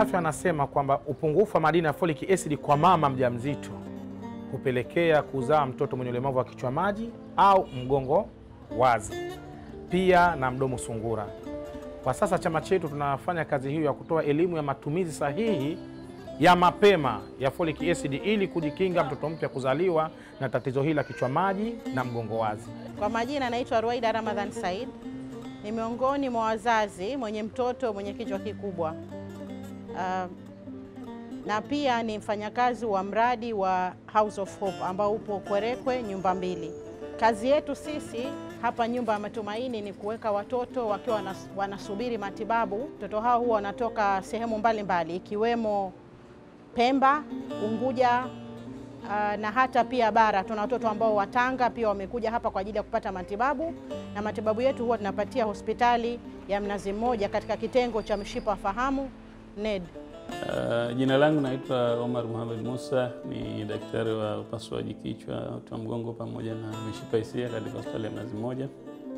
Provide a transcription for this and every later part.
afya anasema kwamba upungufu wa madini ya folic acid kwa mama mjamzito hupelekea kuzaa mtoto mwenye ulemavu wa kichwa maji au mgongo wazi, pia na mdomo sungura. Kwa sasa chama chetu tunafanya kazi hiyo ya kutoa elimu ya matumizi sahihi ya mapema ya folic acid ili kujikinga mtoto mpya kuzaliwa na tatizo hili la kichwa maji na mgongo wazi. Kwa majina naitwa Ruaida Ramadhan Said, ni miongoni mwa wazazi mwenye mtoto mwenye kichwa kikubwa. Uh, na pia ni mfanyakazi wa mradi wa House of Hope ambao upo Kwerekwe nyumba mbili. Kazi yetu sisi hapa nyumba ya Matumaini ni kuweka watoto wakiwa wanas- wanasubiri matibabu. Watoto hao huwa wanatoka sehemu mbalimbali ikiwemo Pemba, Unguja uh, na hata pia bara. Tuna watoto ambao Watanga pia wamekuja hapa kwa ajili ya kupata matibabu, na matibabu yetu huwa tunapatia hospitali ya Mnazi Mmoja katika kitengo cha mshipa wa fahamu NED. Uh, jina langu naitwa Omar Mohamed Musa, ni daktari wa upasuaji kichwa, uti wa mgongo pamoja na mishipa hisia katika hospitali ya Mnazi Mmoja,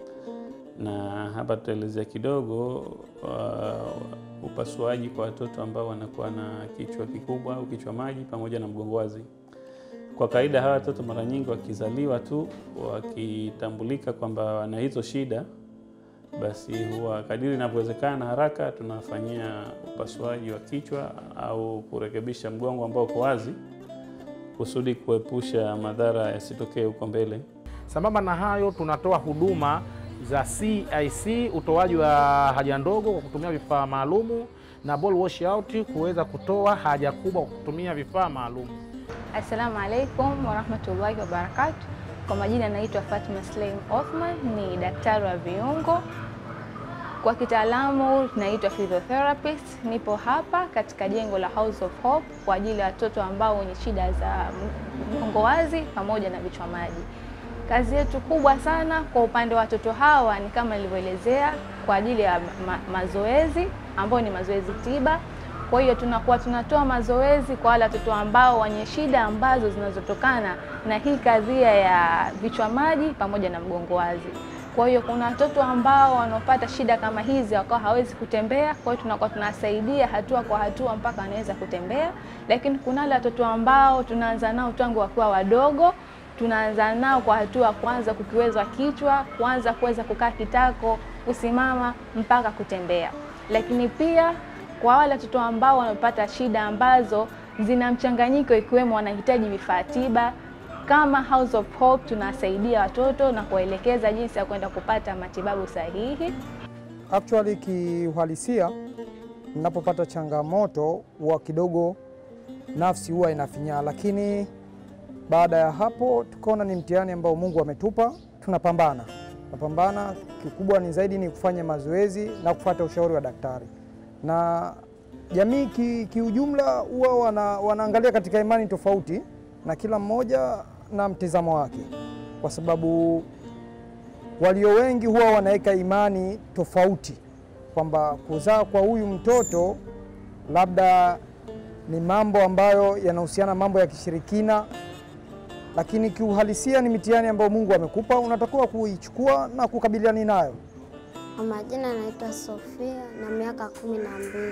na hapa tutaelezea kidogo uh, upasuaji kwa watoto ambao wanakuwa na kichwa kikubwa au kichwa maji pamoja na mgongo wazi. Kwa kawaida hawa watoto mara nyingi wakizaliwa tu wakitambulika kwamba wana hizo shida basi huwa kadiri inavyowezekana haraka tunafanyia upasuaji wa kichwa au kurekebisha mgongo ambao uko wazi kusudi kuepusha madhara yasitokee huko mbele. Sambamba na hayo, tunatoa huduma za CIC, utoaji wa haja ndogo kwa kutumia vifaa maalumu na ball wash out, kuweza kutoa haja kubwa kwa kutumia vifaa maalumu. Assalamu alaikum warahmatullahi wabarakatu. Kwa majina naitwa Fatma Sleim Othman, ni daktari wa viungo, kwa kitaalamu naitwa physiotherapist. Nipo hapa katika jengo la House of Hope kwa ajili ya watoto ambao wenye shida za mgongo wazi pamoja na vichwa maji. Kazi yetu kubwa sana kwa upande wa watoto hawa ni kama nilivyoelezea, kwa ajili ya ma mazoezi ambayo ni mazoezi tiba kwa hiyo tunakuwa tunatoa mazoezi kwa wale watoto ambao wenye shida ambazo zinazotokana na hii kadhia ya vichwa maji pamoja na mgongo wazi. Kwa hiyo kuna watoto ambao wanaopata shida kama hizi wakawa hawezi kutembea, kwa hiyo tunakuwa tunasaidia hatua kwa hatua mpaka wanaweza kutembea. Lakini kuna wale watoto ambao tunaanza nao tangu wakiwa wadogo, tunaanza nao kwa hatua kwanza kukiwezwa kichwa, kwanza kuweza kukaa kitako, kusimama mpaka kutembea. Lakini pia kwa wale watoto ambao wanapata shida ambazo zina mchanganyiko ikiwemo wanahitaji vifaa tiba, kama House of Hope tunasaidia watoto na kuwaelekeza jinsi ya kwenda kupata matibabu sahihi. Actually kiuhalisia, ninapopata changamoto huwa kidogo nafsi huwa inafinyaa, lakini baada ya hapo tukaona ni mtihani ambao Mungu ametupa, tunapambana tunapambana. Kikubwa ni zaidi ni kufanya mazoezi na kufuata ushauri wa daktari na jamii kiujumla ki huwa wana, wanaangalia katika imani tofauti na kila mmoja na mtizamo wake, kwa sababu walio wengi huwa wanaweka imani tofauti kwamba kuzaa kwa huyu mtoto labda ni mambo ambayo yanahusiana mambo ya kishirikina, lakini kiuhalisia ni mitihani ambayo Mungu amekupa, unatakiwa kuichukua na kukabiliana nayo. Kwa majina naitwa Sofia na miaka kumi na mbili.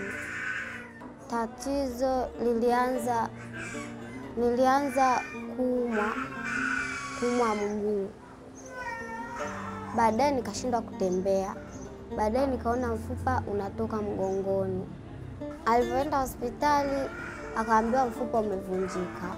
Tatizo lilianza nilianza kuumwa kuumwa mguu, baadaye nikashindwa kutembea, baadaye nikaona mfupa unatoka mgongoni. Alivyoenda hospitali akaambiwa mfupa umevunjika,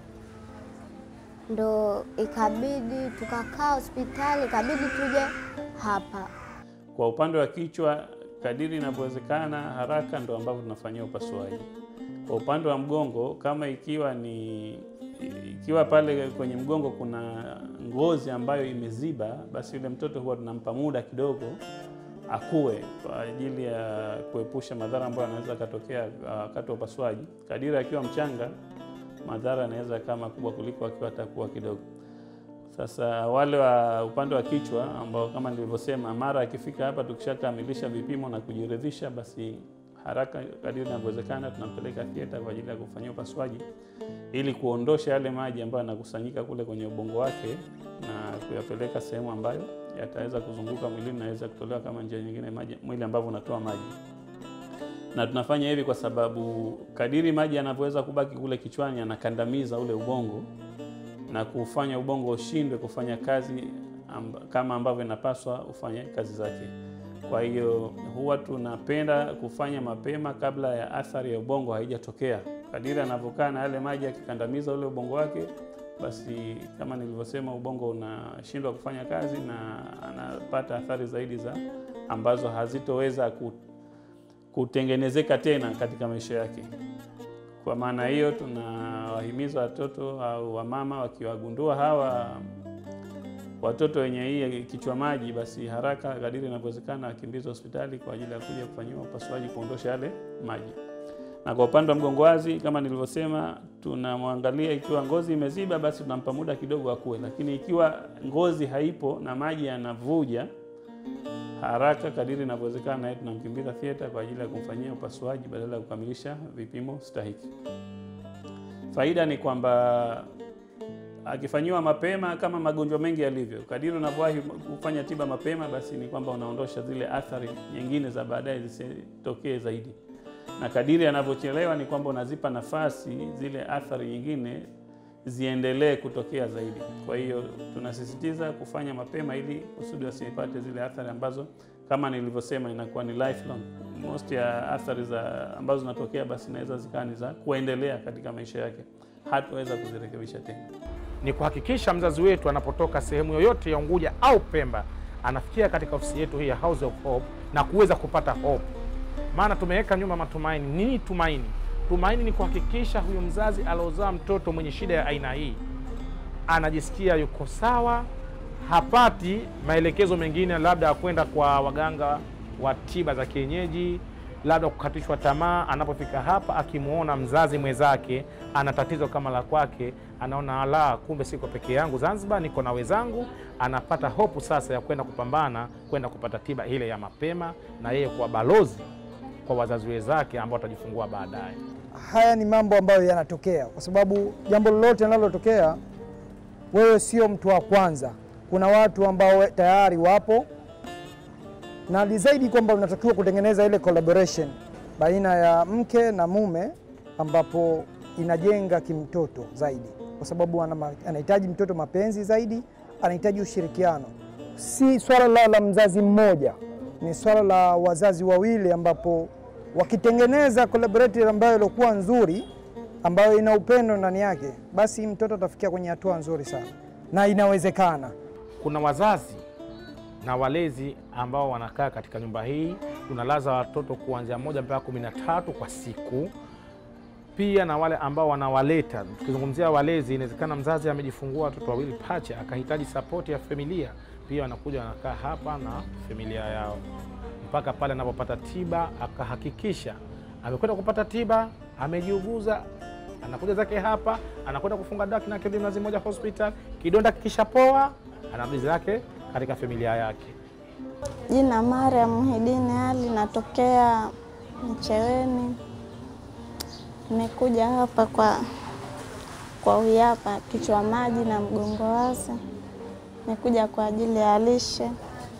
ndo ikabidi tukakaa hospitali, ikabidi tuje hapa Kwa upande wa kichwa, kadiri inavyowezekana haraka ndo ambavyo tunafanyia upasuaji. Kwa upande wa mgongo, kama ikiwa ni ikiwa pale kwenye mgongo kuna ngozi ambayo imeziba, basi yule mtoto huwa tunampa muda kidogo akue kwa ajili ya kuepusha madhara ambayo yanaweza katokea wakati wa upasuaji. Kadiri akiwa mchanga, madhara yanaweza kama makubwa kuliko akiwa atakuwa kidogo. Sasa wale wa upande wa kichwa ambao kama nilivyosema, mara akifika hapa tukishakamilisha vipimo na kujiridhisha, basi haraka kadiri inavyowezekana tunampeleka theater kwa ajili ya kufanyia upasuaji ili kuondosha yale maji ambayo yanakusanyika kule kwenye ubongo wake na kuyapeleka sehemu ambayo yataweza kuzunguka mwilini na yaweza kutolewa kama njia nyingine maji, mwili ambavyo unatoa maji. na tunafanya hivi kwa sababu kadiri maji yanavyoweza kubaki kule kichwani yanakandamiza ule ubongo na kufanya ubongo ushindwe kufanya kazi amba, kama ambavyo inapaswa ufanye kazi zake. Kwa hiyo huwa tunapenda kufanya mapema kabla ya athari ya ubongo haijatokea. Kadiri anavyokaa na yale maji yakikandamiza ule ubongo wake, basi kama nilivyosema, ubongo unashindwa kufanya kazi na anapata athari zaidi za ambazo hazitoweza ku, kutengenezeka tena katika maisha yake. Kwa maana hiyo, tunawahimiza watoto au wamama wakiwagundua hawa watoto wenye hii kichwa maji, basi haraka kadiri inavyowezekana wakimbizwe hospitali kwa ajili ya kuja kufanyiwa upasuaji kuondosha yale maji. Na kwa upande wa mgongo wazi, kama nilivyosema, tunamwangalia ikiwa ngozi imeziba, basi tunampa muda kidogo akue, lakini ikiwa ngozi haipo na maji yanavuja haraka kadiri inavyowezekana, naye tunamkimbiza theater kwa ajili ya kumfanyia upasuaji badala ya kukamilisha vipimo stahiki. Faida ni kwamba akifanyiwa mapema kama magonjwa mengi yalivyo, kadiri unavyowahi kufanya tiba mapema, basi ni kwamba unaondosha zile athari nyingine za baadaye zisitokee zaidi, na kadiri anavyochelewa ni kwamba unazipa nafasi zile athari nyingine ziendelee kutokea zaidi. Kwa hiyo tunasisitiza kufanya mapema ili kusudi wasipate zile athari ambazo kama nilivyosema inakuwa ni lifelong. Most ya athari za ambazo zinatokea basi inaweza zikawa ni za kuendelea katika maisha yake, hataweza kuzirekebisha tena. ni kuhakikisha mzazi wetu anapotoka sehemu yoyote ya Unguja au Pemba anafikia katika ofisi yetu hii ya House of Hope na kuweza kupata hope. Maana tumeweka nyuma matumaini. Nini tumaini? Tumaini ni kuhakikisha huyu mzazi aliozaa mtoto mwenye shida ya aina hii anajisikia yuko sawa, hapati maelekezo mengine, labda ya kwenda kwa waganga wa tiba za kienyeji, labda kukatishwa tamaa. Anapofika hapa, akimwona mzazi mwenzake ana tatizo kama la kwake, anaona ala, kumbe siko peke yangu Zanzibar, niko na wenzangu. Anapata hopu sasa ya kwenda kupambana, kwenda kupata tiba ile ya mapema, na yeye kuwa balozi kwa wazazi wenzake ambao watajifungua baadaye. Haya ni mambo ambayo yanatokea kwa sababu jambo lolote linalotokea, wewe sio mtu wa kwanza. Kuna watu ambao tayari wapo, na ni zaidi kwamba unatakiwa kutengeneza ile collaboration baina ya mke na mume, ambapo inajenga kimtoto zaidi, kwa sababu ana ma- anahitaji mtoto mapenzi zaidi, anahitaji ushirikiano. Si swala la, la mzazi mmoja, ni swala la wazazi wawili, ambapo wakitengeneza collaborative ambayo ilikuwa nzuri, ambayo ina upendo ndani yake, basi mtoto atafikia kwenye hatua nzuri sana, na inawezekana. Kuna wazazi na walezi ambao wanakaa katika nyumba hii, tunalaza watoto kuanzia moja mpaka kumi na tatu kwa siku. Pia na wale ambao wanawaleta, tukizungumzia walezi, inawezekana mzazi amejifungua watoto wawili pacha, akahitaji sapoti ya familia, pia wanakuja wanakaa hapa na familia yao mpaka pale anapopata tiba, akahakikisha amekwenda kupata tiba, amejiuguza, anakuja zake hapa, anakwenda kufunga dawa na kirudi Mnazi Mmoja hospital, kidonda kikishapoa, anarudi zake katika familia yake. Jina Mariam Muhidini Ali, natokea Mcheweni. Nimekuja hapa kwa kwa huyu hapa kichwa maji na mgongo wazi. Nimekuja kwa ajili ya lishe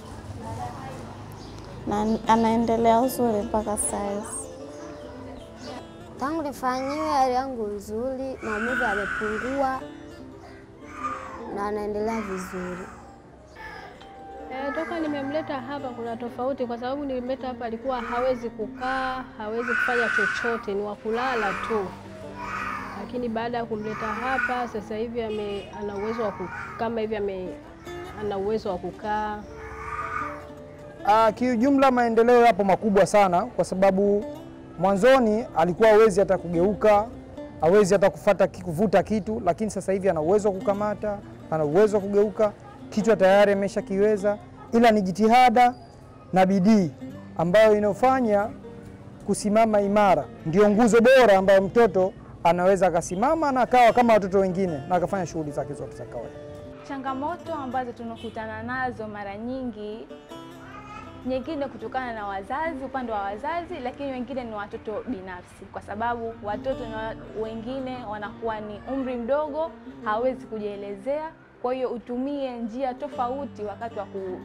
na anaendelea uzuri mpaka saizi. Tangu nifanyiwe hali yangu nzuri, maumivu yamepungua na anaendelea vizuri. E, toka nimemleta hapa kuna tofauti, kwa sababu nilimleta hapa alikuwa hawezi kukaa, hawezi kufanya chochote, ni wa kulala tu, lakini baada ya kumleta hapa sasa hivi ame, ana uwezo wa ku- kama hivi ame, ana uwezo wa kukaa. Ah, kiujumla maendeleo yapo makubwa sana, kwa sababu mwanzoni alikuwa hawezi hata kugeuka, hawezi hata kufata, kuvuta kitu, lakini sasa hivi ana uwezo wa kukamata, ana uwezo wa kugeuka, kichwa tayari ameshakiweza, ila ni jitihada na bidii ambayo inayofanya kusimama imara, ndio nguzo bora ambayo mtoto anaweza akasimama na akawa kama watoto wengine na akafanya shughuli zake zote za kawaida. Changamoto ambazo tunakutana nazo mara nyingi, nyingine kutokana na wazazi, upande wa wazazi, lakini wengine ni watoto binafsi, kwa sababu watoto na wengine wanakuwa ni umri mdogo, hawezi kujielezea. Kwa hiyo utumie njia tofauti wakati wa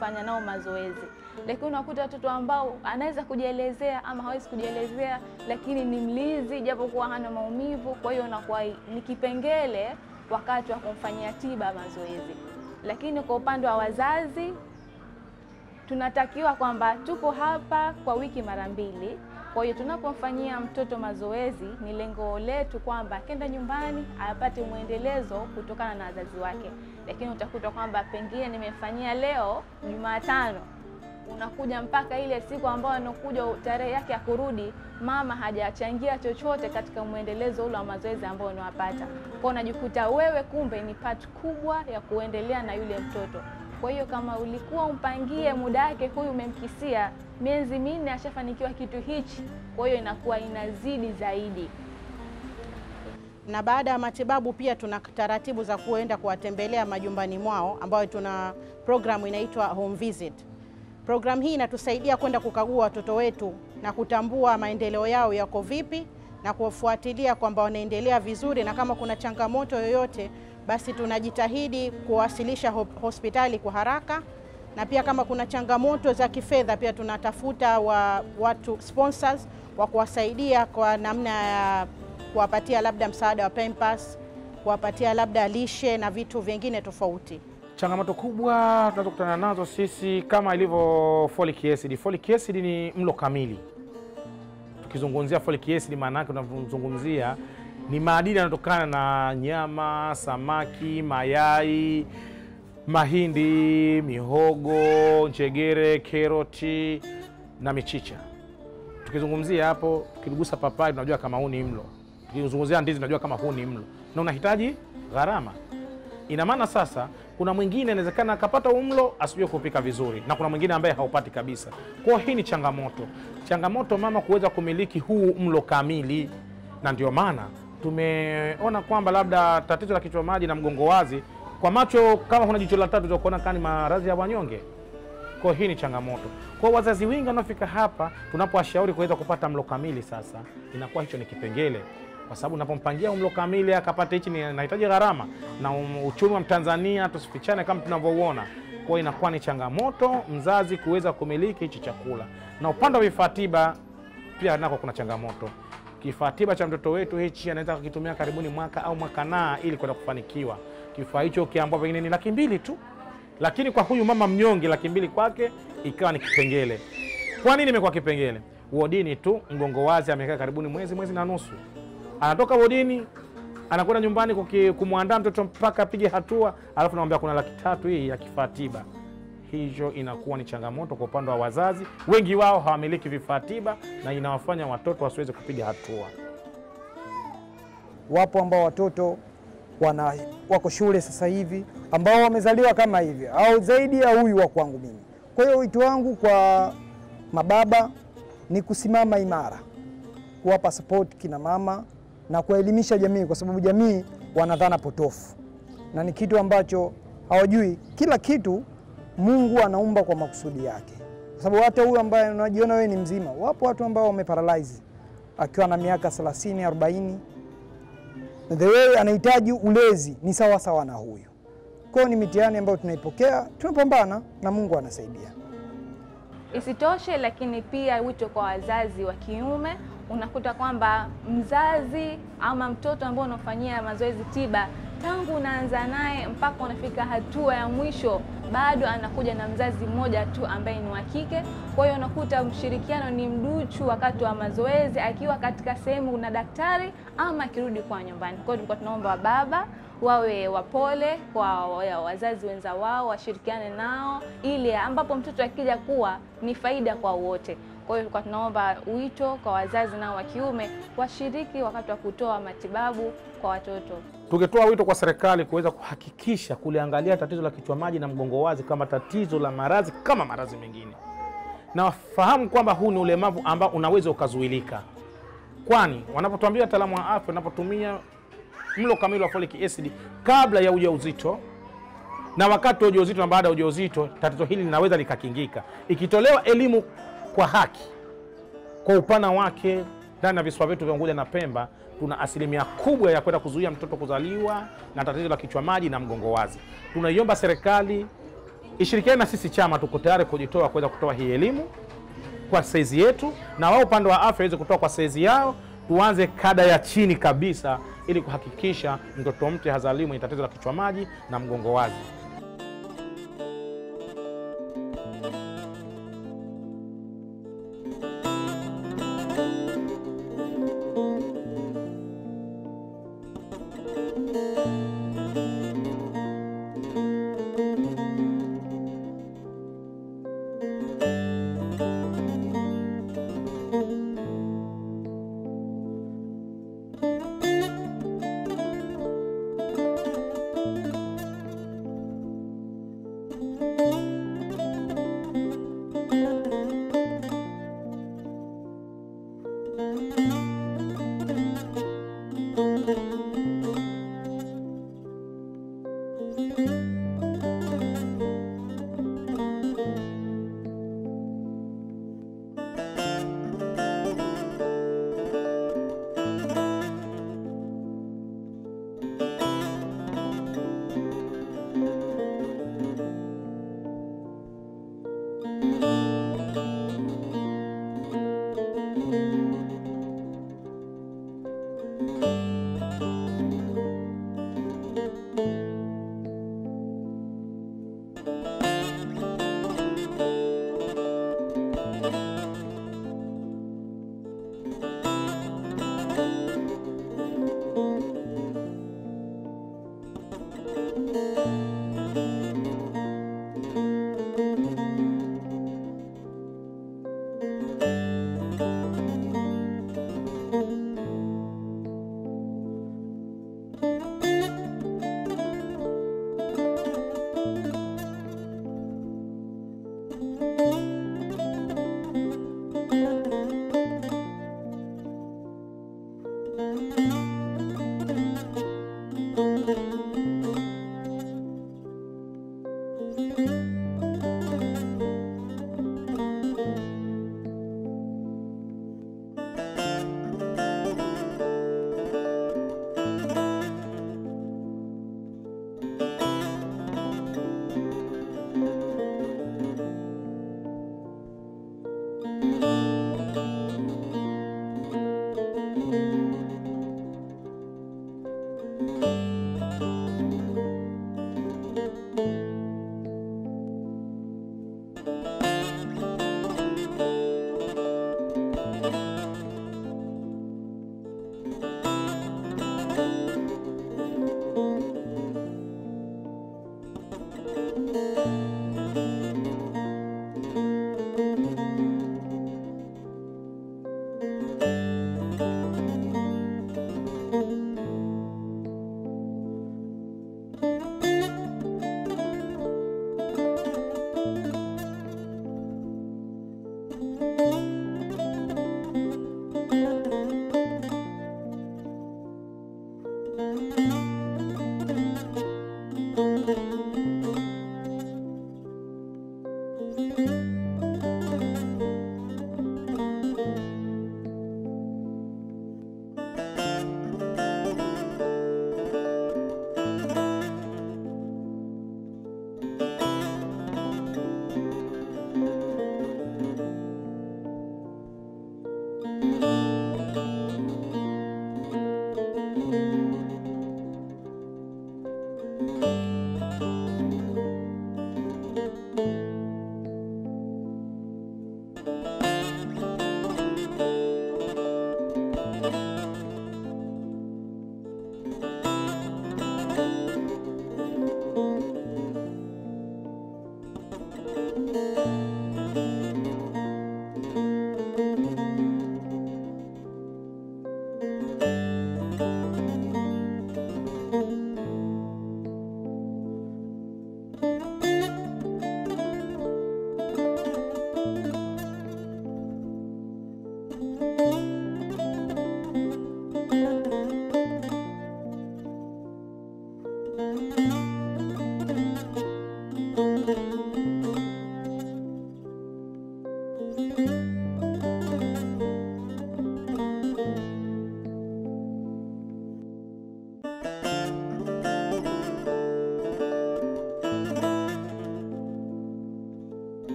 kufanya nao mazoezi. Lakini unakuta watoto ambao anaweza kujielezea ama hawezi kujielezea, lakini ni mlizi japokuwa hana maumivu. Kwa hiyo unakuwa ni kipengele wakati wa kumfanyia tiba mazoezi. Lakini kwa upande wa wazazi tunatakiwa kwamba tupo hapa kwa wiki mara mbili. Kwa hiyo tunapomfanyia mtoto mazoezi, ni lengo letu kwamba akenda nyumbani apate mwendelezo kutokana na wazazi wake. Lakini utakuta kwamba pengine nimemfanyia leo Jumatano, unakuja mpaka ile siku ambayo anakuja tarehe yake ya kurudi, mama hajachangia chochote katika mwendelezo ule wa mazoezi ambao unawapata. Kwa unajikuta wewe kumbe ni part kubwa ya kuendelea na yule mtoto. Kwa hiyo kama ulikuwa umpangie muda wake, huyu umemkisia miezi minne ashafanikiwa kitu hichi, kwa hiyo inakuwa inazidi zaidi. na baada ya matibabu pia tuna taratibu za kuenda kuwatembelea majumbani mwao, ambayo tuna programu inaitwa home visit. Programu hii inatusaidia kwenda kukagua watoto wetu na kutambua maendeleo yao yako vipi na kuwafuatilia kwamba wanaendelea vizuri, na kama kuna changamoto yoyote, basi tunajitahidi kuwasilisha ho- hospitali kwa haraka, na pia kama kuna changamoto za kifedha, pia tunatafuta wa, watu sponsors wa kuwasaidia kwa namna ya kuwapatia labda msaada wa Pampers, kuwapatia labda lishe na vitu vingine tofauti. Changamoto kubwa tunazokutana nazo sisi kama ilivyo folic acid. Folic acid ni mlo kamili. Tukizungumzia folic acid, maana yake tunazungumzia ni madini yanayotokana na nyama, samaki, mayai, mahindi, mihogo, njegere, keroti na michicha. Tukizungumzia hapo, tukigusa papai tunajua kama huu ni mlo, tukizungumzia ndizi tunajua kama huu ni mlo, na unahitaji gharama. Ina maana sasa, kuna mwingine inawezekana akapata huu mlo asijue kupika vizuri, na kuna mwingine ambaye haupati kabisa. Kwa hiyo hii ni changamoto, changamoto mama kuweza kumiliki huu mlo kamili, na ndio maana tumeona kwamba labda tatizo la kichwa maji na mgongo wazi kwa macho, kama kuna jicho la tatu utakuona kani maradhi ya wanyonge. Kwa hiyo hii ni changamoto. Kwa hiyo wazazi wengi wanaofika hapa, tunapowashauri kuweza kupata mlo kamili, sasa inakuwa hicho ni kipengele, kwa sababu unapompangia mlo kamili akapata hichi, ni nahitaji gharama na um, uchumi wa Mtanzania tusifichane kama tunavyouona. Kwa hiyo inakuwa ni changamoto mzazi kuweza kumiliki hichi chakula, na upande wa vifaa tiba pia nako kuna changamoto. Kifaa tiba cha mtoto wetu hichi anaweza kukitumia karibuni mwaka au mwaka naa ili kwenda kufanikiwa. Kifaa hicho ukiambua pengine ni laki mbili tu, lakini kwa huyu mama mnyonge laki mbili kwake ikawa ni kipengele. Kwa nini imekuwa kipengele? Wodini tu mgongo wazi amekaa karibuni mwezi mwezi na nusu, anatoka wodini anakwenda nyumbani kuki- kumwandaa mtoto mpaka apige hatua, alafu namwambia kuna laki tatu hii ya kifaa tiba. Hiyo inakuwa ni changamoto kwa upande wa wazazi, wengi wao hawamiliki vifaa tiba na inawafanya watoto wasiweze kupiga hatua. Wapo ambao watoto wana, wako shule sasa hivi ambao wamezaliwa kama hivi au zaidi ya huyu wa kwangu mimi. Kwa hiyo wito wangu kwa mababa ni kusimama imara, kuwapa support kina mama na kuwaelimisha jamii, kwa sababu jamii wana dhana potofu na ni kitu ambacho hawajui. Kila kitu Mungu anaumba kwa makusudi yake, kwa sababu hata huyu ambaye unajiona wewe ni mzima, wapo watu ambao wameparalyze akiwa na miaka 30 40 the way anahitaji ulezi ni sawa sawa na huyu. Kwa hiyo ni mitihani ambayo tunaipokea, tunapambana na Mungu anasaidia. Isitoshe, lakini pia wito kwa wazazi wa kiume, unakuta kwamba mzazi ama mtoto ambao unafanyia mazoezi tiba, tangu unaanza naye mpaka unafika hatua ya mwisho, bado anakuja na mzazi mmoja tu ambaye ni wa kike. Kwa hiyo unakuta mshirikiano ni mduchu wakati wa mazoezi, akiwa katika sehemu na daktari ama akirudi kwa nyumbani. Kwa hiyo tulikuwa tunaomba baba wawe wapole kwa wa- wazazi wenza wao, washirikiane nao ili ambapo mtoto akija kuwa ni faida kwa wote. Kwa hiyo tulikuwa tunaomba wito kwa wazazi nao wa kiume washiriki wakati wa kutoa matibabu kwa watoto. Tungetoa wito kwa serikali kuweza kuhakikisha kuliangalia tatizo la kichwa maji na mgongo wazi kama tatizo la maradhi kama maradhi mengine, na wafahamu kwamba huu ni ulemavu ambao unaweza ukazuilika, kwani wanapotuambia wataalamu wa afya, wanapotumia mlo kamili wa folic acid kabla ya ujauzito na wakati wa ujauzito na baada ya ujauzito, tatizo hili linaweza likakingika ikitolewa elimu kwa haki kwa upana wake ndani ya visiwa vyetu vya Unguja na Pemba tuna asilimia kubwa ya kwenda kuzuia mtoto kuzaliwa na tatizo la kichwa maji na mgongo wazi. Tunaiomba serikali ishirikiane na sisi chama, tuko tayari kujitoa kuweza kutoa hii elimu kwa saizi yetu, na wao upande wa afya waweze kutoa kwa saizi yao. Tuanze kada ya chini kabisa, ili kuhakikisha mtoto mpya hazaliwi mwenye tatizo la kichwa maji na mgongo wazi. Thank you.